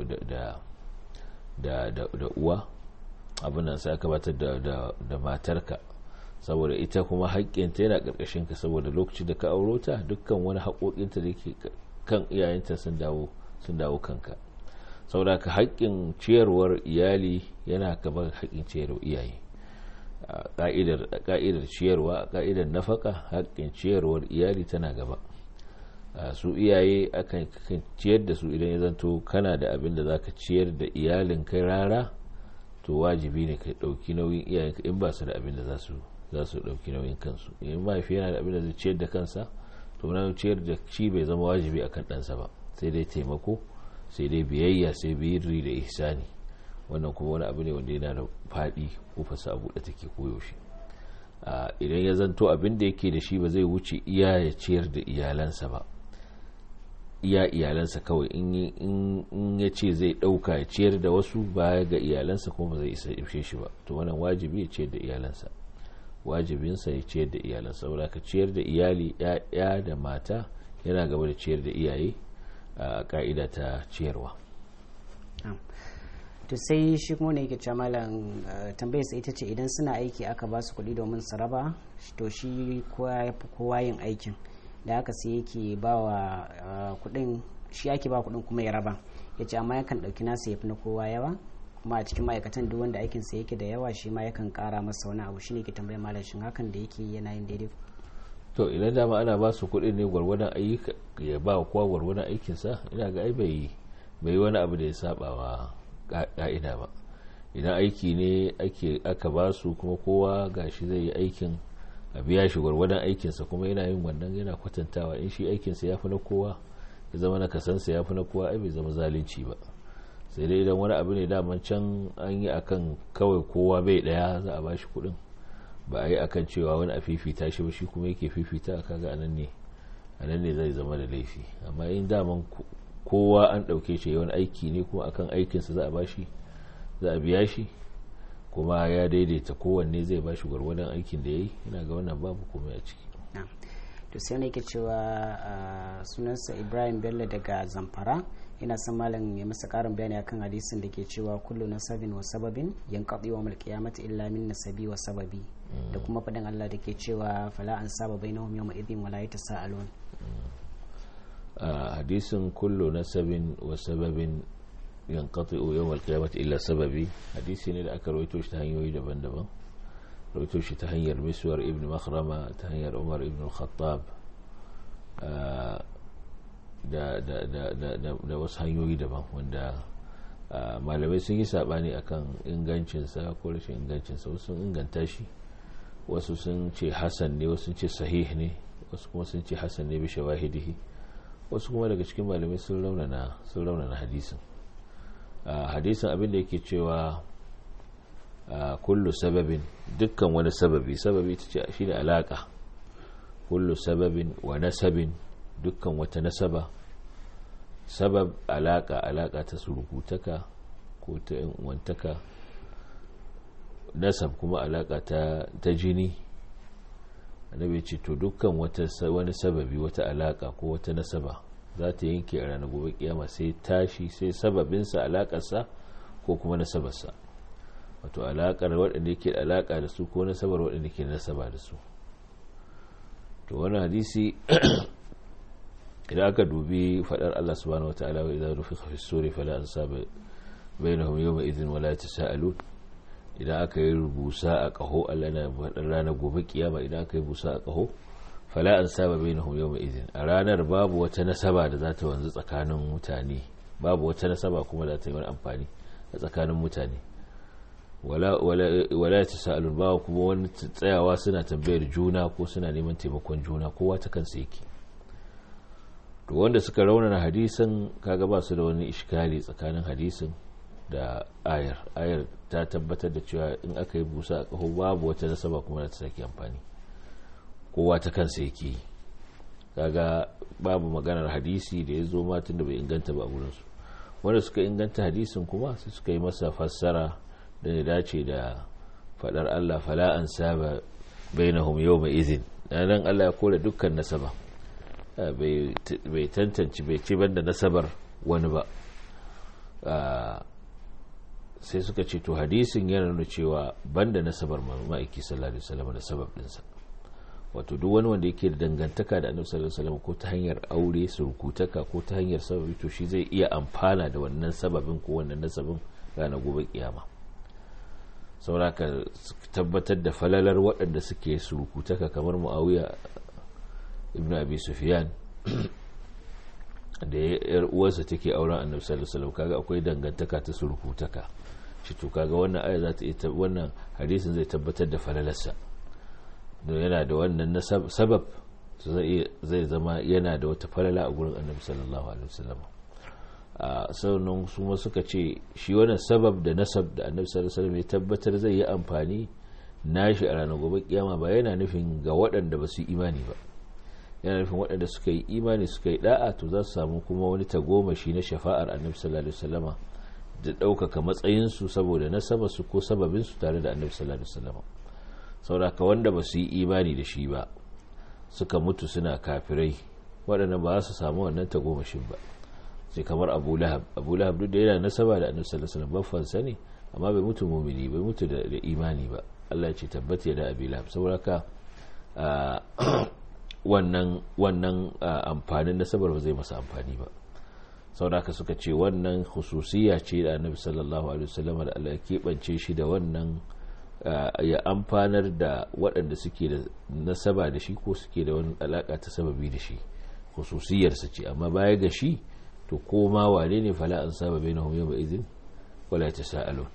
da uwa abin nan sai aka gabatar da matarka saboda ita kuma haƙƙinta yana ƙarƙashin ka saboda lokacin da ka auro ta dukkan wani haƙoƙinta da ke kan iyayenta sun dawo sun dawo kanka saboda ka haƙƙin ciyarwar iyali yana gaban haƙƙin ciyarwar iyaye ka'idar ciyarwa ka'idar nafaka haƙƙin ciyarwar iyali tana gaba su iyaye akan ciyar da su idan ya zanto kana da abin da za ka ciyar da iyalin kai rara to wajibi ne ka ɗauki nauyin iyayenka in ba su da abin da za su ɗauki nauyin kansu in mahaifi yana da abin da zai ciyar da kansa to na ciyar da shi bai zama wajibi akan ɗansa ba sai dai taimako sai dai biyayya sai biyirri da ihsani wannan kuma wani abu ne wanda yana da faɗi kofarsa a buɗe take koyaushe idan ya zanto abin da yake da shi ba zai wuce iya ya ciyar da iyalansa ba iya iyalansa kawai in ya ce zai ɗauka ya ciyar da wasu baya ga iyalansa kuma ba zai isa ishe shi ba to wannan wajibi ya ciyar da iyalansa wajibinsa ya ciyar da iyalansa saboda ka ciyar da iyali ya da mata yana gaba da ciyar da iyaye a ka'ida ta ciyarwa to to sai shi kuma ne yake cewa malam tambayar sai ita ce idan suna aiki aka ba su kuɗi domin su raba to shi kowa yin aikin da haka sai yake ba wa kuɗin shi ake ba kuɗin kuma ya raba ya ce amma yakan ɗauki nasa ya fi na kowa yawa kuma a cikin ma'aikatan duk wanda aikinsa yake da yawa shi ma yakan ƙara masa wani abu shine ke tambayar malam shin hakan da yake yana yin daidai to idan dama ana ba su kuɗi ne gwargwadon ayyuka ya ba wa kowa gwargwadon aikinsa ina ga ai bai bai wani abu da ya saba wa ka'ida ba idan aiki ne ake aka ba su kuma kowa gashi zai yi aikin a biya shi gwargwadon aikinsa kuma yana yin wannan yana kwatantawa in shi aikinsa ya fi na kowa ya zama na kasansa ya fi na kowa ai bai zama zalunci ba sai dai idan wani abu ne daman can an yi akan kawai kowa bai daya za a ba shi kuɗin ba a yi akan cewa wani a fifita shi ba shi kuma yake fifita kaga anan ne anan ne zai zama da laifi amma in daman kowa an ɗauke shi wani aiki ne kuma akan aikinsa za a bashi za a biya shi kuma ya daidaita kowanne zai bashi gwargwadon aikin da ya yi ina ga wannan babu komai a ciki to sai ne ke cewa sunansa ibrahim bello daga zamfara ina son malam ya masa karin bayani akan hadisin da ke cewa kullu nasabin wa sababin yanqadi wa mal qiyamati illa min nasabi wa sababi da kuma faɗin Allah da ke cewa fala an saba bainahum yawma idhin wala yatasaalun hadisin kullu nasabin wa sababin yanqati yawm al-qiyamati illa sababi hadisi ne da aka rawaito shi ta hanyoyi daban-daban rawaito shi ta hanyar miswar ibn makhrama ta hanyar umar ibn al-khattab da da da da wasu hanyoyi daban wanda malamai sun yi sabani akan ingancinsa ko rashin ingancinsa wasu sun inganta shi wasu sun ce hasan ne wasu sun ce sahih ne wasu kuma sun ce hasan ne bi shawahidihi wasu kuma daga cikin malamai sun raunana sun raunana hadisin hadisin abin da yake cewa kullu sababin dukkan wani sababi sababi ta ce shine alaka kullu sababin wa nasabin dukkan wata nasaba sabab alaka alaka ta surukutaka ko ta wantaka nasab kuma alaka ta, ta jini annabi ce to dukkan wata wani sababi wata alaka ko wata nasaba za ta yanke a ranar gobe kiyama sai tashi sai sababinsa alakarsa ko kuma nasabarsa wato alakar waɗanda yake da alaka da su ko nasabar waɗanda ke nasaba da su to wani hadisi idan aka dubi faɗar Allah subhanahu wa ta'ala wa idan rufi fi suri fala an saba bainahum yawma idhin wala yatasaalun idan aka yi rubusa a ƙaho Allah na faɗar ranar gobe kiyama idan aka yi busa a ƙaho fala an saba bainahum yawma idhin a ranar babu wata nasaba da za ta wanzu tsakanin mutane babu wata nasaba kuma da ta yi wani amfani a tsakanin mutane wala wala tasalun ba kuma wani tsayawa suna tambayar juna ko suna neman taimakon juna kowa ta kansa yake to wanda suka raunana hadisin kaga ba su da wani iskali tsakanin hadisin da ayar ayar ta tabbatar da cewa in aka yi busa a ƙaho babu wata nasaba kuma da ta sake amfani kowa ta kansa yake yi kaga babu maganar hadisi da ya zo matin da bai inganta ba a wurinsu wanda suka inganta hadisin kuma sai suka yi masa fassara da ya dace da fadar Allah fala an saba bainahum yawma izin nan Allah ya kore dukkan nasaba bai tantance bai ce banda nasabar wani ba sai suka ce to hadisin yana nuna cewa banda nasabar ma'aiki sallallahu alaihi wasallam da sabab dinsa wato duk wani wanda yake da dangantaka da annabi sallallahu alaihi wasallam ko ta hanyar aure surkutaka ko ta hanyar sababi to shi zai iya amfana da wannan sababin ko wannan nasabin ranar gobe kiyama sauraka tabbatar da falalar waɗanda suke surkutaka kamar muawiya ibn abi sufyan da yar uwarsa take auren annabi sallallahu alaihi wasallam kaga akwai dangantaka ta surkutaka shi to kaga wannan aya za ta iya wannan hadisin zai tabbatar da falalarsa don yana da wannan sabab zai zama yana da wata falala a gurin annabi sallallahu alaihi wasallam a sauran su ma suka ce shi wannan sabab da nasab da annabi sallallahu alaihi wasallam ya tabbatar zai yi amfani nashi a ranar gobe kiyama ba yana nufin ga waɗanda ba su yi imani ba yana nufin waɗanda suka yi imani suka yi da'a to za su samu kuma wani tagomashi na shafa'ar annabi sallallahu alaihi wasallama da ɗaukaka matsayinsu saboda nasaba su ko sababinsu tare da annabi sallallahu alaihi wasallama sauraka wanda ba su yi imani da shi ba suka mutu suna kafirai waɗanda ba su samu wannan tagomashin ba sai kamar abu lahab abu lahab duk da yana nasaba da annabi sallallahu alaihi wasallam baffansa ne amma bai mutu mumini bai mutu da imani ba Allah ya ce tabbata da abi lahab saboda ka wannan wannan amfanin nasabar ba zai masa amfani ba saboda ka suka ce wannan khususiya ce da annabi sallallahu alaihi wasallam da Allah ya keɓance shi da wannan ya amfanar da waɗanda suke da nasaba da shi ko suke da wani alaƙa ta sababi da shi khususiyarsa ce amma baya ga shi to koma wane ne fala an saba bai na homiyo ba izin wala ta sa'alun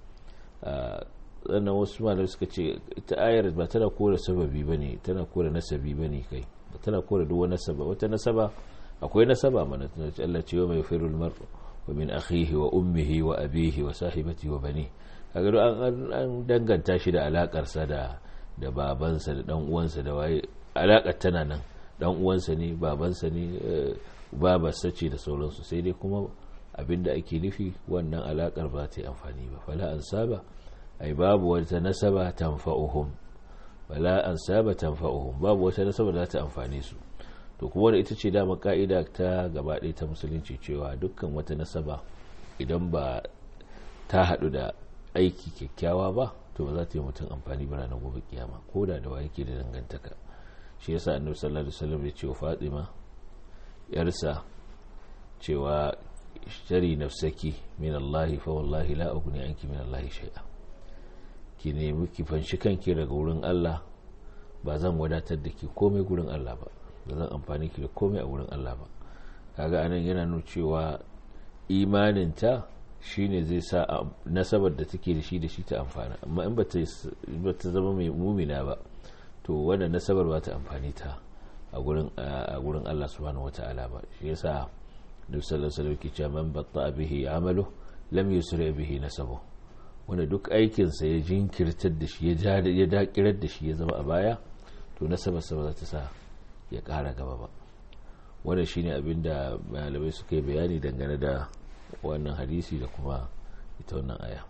sannan wasu malamai suka ce ita ayar ba tana kora sababi ba ne tana kora nasabi ba ne kai ba tana kora duk wani nasaba wata nasaba akwai nasaba mana tana ce Allah ce wa mai firul mar wa min akhihi wa ummihi wa abihi wa sahibati wa bani kaga an danganta shi da alakarsa da da babansa da dan uwansa da waye alakar tana nan dan uwansa ne babansa ne babarsa ce da sauransu sai dai kuma abinda ake nufi wannan alakar ba ta yi amfani ba fala an saba ai babu wata nasaba tanfa'uhum wala an saba tanfa'uhum babu wata nasaba da ta amfane su to kuma wanda ita ce dama ka'ida ta gaba ɗaya ta musulunci cewa dukkan wata nasaba idan ba ta haɗu da aiki kyakkyawa ba to ba za ta yi mutum amfani ba ranar gobe kiyama ko da da waye ke da dangantaka shi yasa annabi sallallahu alaihi wasallam ya ce wa Fatima yarsa cewa shari nafsaki min Allah fa wallahi la ughni anki min Allah shay'a ki nemi ki fanshi kanki daga wurin Allah ba zan wadatar da ki komai gurin Allah ba ba zan amfani ki da komai a wurin Allah ba kaga anan yana nuna cewa imaninta shine zai sa nasabar da take da shi da shi ta amfana amma in ba ta zama mai mumina ba to wannan nasabar ba ta amfani ta a gurin Allah subhanahu wata'ala ba shi yasa duk sallallahu alaihi wasallam cewa man batta bihi amalu lam yusri bihi nasabu wanda duk aikin sa ya jinkirtar da shi ya ya dakirar da shi ya zama a baya to nasabar sa ba za ta sa ya kara gaba ba wannan shine abin da malamai suka yi bayani dangane da wannan hadisi da kuma ita wannan aya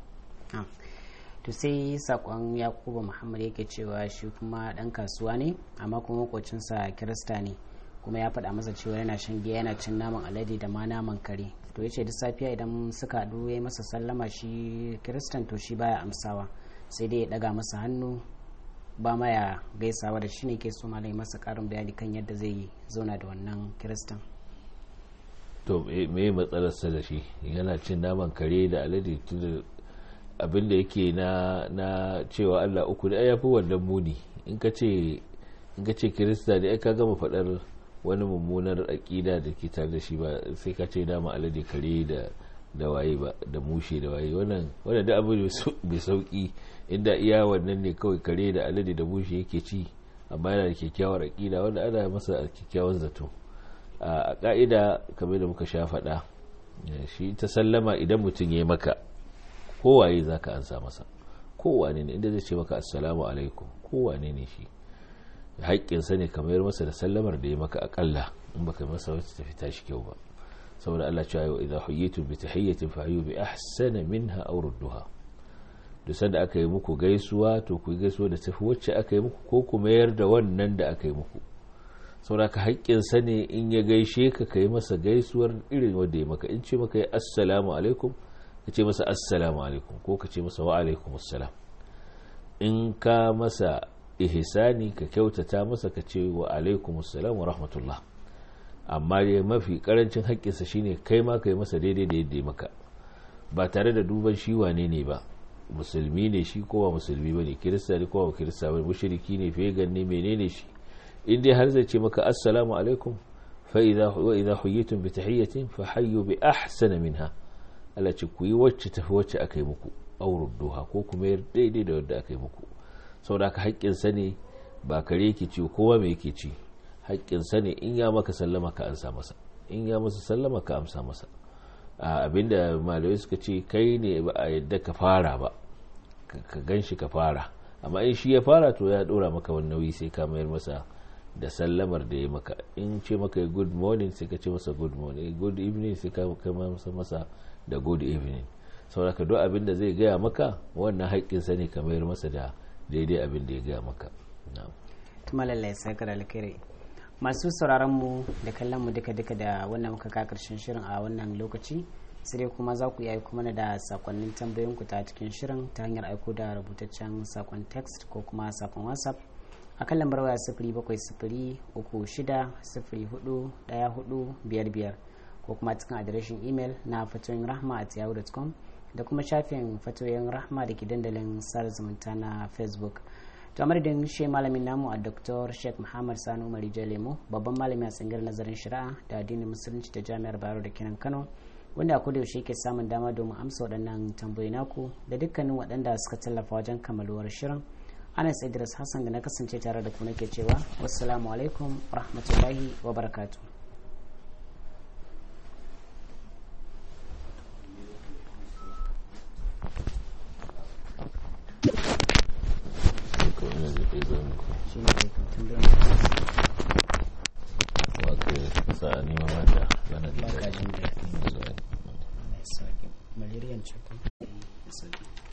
to sai sakon yakuba muhammad yake cewa shi kuma dan kasuwa ne amma kuma makocinsa kirista ne kuma ya faɗa masa cewa yana shan giya yana cin naman alade da ma naman kare to ya ce duk safiya idan suka haɗu ya masa sallama shi kiristan to shi baya amsawa sai dai ya ɗaga masa hannu ba ma ya gaisawa da shi ne ke so malai masa ƙarin bayani kan yadda zai zauna da wannan kiristan to me matsalarsa da shi yana cin naman kare da alade abin da yake na na cewa Allah uku da ya fi wannan muni in ka ce in ka ce kirista da ka gama faɗar wani mummunar aƙida da ke tare da shi ba sai ka ce dama alade kare da da waye ba da mushe da waye wannan wannan da abu mai sauki inda iya wannan ne kawai kare da alade da mushe yake ci amma yana da kyakkyawar aƙida wanda ana masa kyakkyawan zato a ƙa'ida kamar da muka sha faɗa shi ta sallama idan mutum ya yi maka kowaye za ka ansa masa kowane ne inda zai ce maka assalamu alaikum kowane ne shi haƙƙinsa ne kamar masa da sallamar da ya maka aƙalla in baka masa wacce ta fita shi kyau ba saboda Allah cewa yau idan huyyitu bi tahiyyatin fa hayyu bi ahsana minha aw rudduha duk sanda aka yi muku gaisuwa to ku gaisuwa da tafi wacce aka yi muku ko ku mayar da wannan da aka yi muku saboda ka haƙƙinsa ne in ya gaishe ka kai masa gaisuwar irin wanda ya maka in ce maka ya assalamu alaikum ka ce masa assalamu alaikum ko ka ce masa wa alaikum assalam in ka masa ihsani ka kyautata masa ka ce wa alaikum assalam wa rahmatullah amma dai mafi karancin haƙƙinsa shine kai ma ka yi masa daidai da yadda ya maka ba tare da duban shi wane ne ba musulmi ne shi ko ba musulmi ba ne kirista ne ko ba kirista ba mushriki ne fegan ne menene shi in dai har zai ce maka assalamu alaikum fa idza wa idza huyitum bi tahiyyatin fa hayyu bi ahsana minha Allah ce ku yi wacce tafi wacce aka yi muku aurud duha ko kuma yar daidai da wadda aka yi muku saboda ka haƙƙin sa ne ba kare yake ci kowa me yake ci haƙƙin sa ne in ya maka sallama ka amsa masa in ya masa sallama ka amsa masa abinda malamai suka ce kai ne ba a yadda ka fara ba ka gan shi ka fara amma in shi ya fara to ya dora maka wani nauyi sai ka mayar masa da sallamar da ya maka in ce maka good morning sai ka ce masa good morning good evening sai ka masa masa da good evening saboda duk abin da zai gaya maka wannan haƙƙinsa ne ka mayar masa da daidai abin da ya gaya maka tuma lallai sai ka da alkhairi masu sauraron mu da kallon mu duka duka da wannan muka ka karshen shirin a wannan lokaci sai dai kuma za ku iya aiko mana da sakonnin tambayoyin ku ta cikin shirin ta hanyar aiko da rubutaccen sakon text ko kuma sakon whatsapp a kan lambar waya sifiri bakwai sifiri uku shida sifiri hudu daya hudu biyar biyar ko kuma cikin adireshin imel na fatoyin rahma at yahoo.com da kuma shafin fatoyin rahma da ke dandalin sada zumunta na facebook to a madadin shi malamin namu a dr sheikh muhammad sani umar lemo babban malami a tsangar nazarin shari'a da addinin musulunci da jami'ar bayero da kenan kano wanda a yaushe ke samun dama domin amsa waɗannan tambayi naku da dukkanin waɗanda suka tallafa wajen kammaluwar shirin anas idris hassan da na kasance tare da ku nake cewa wassalamu alaikum rahmatullahi wa barakatuh ko ina zai kai zan ku shi ne tambayar wa ka sa a neman mata bana da Ba ka jin daɗi. zuwa malaria ce ko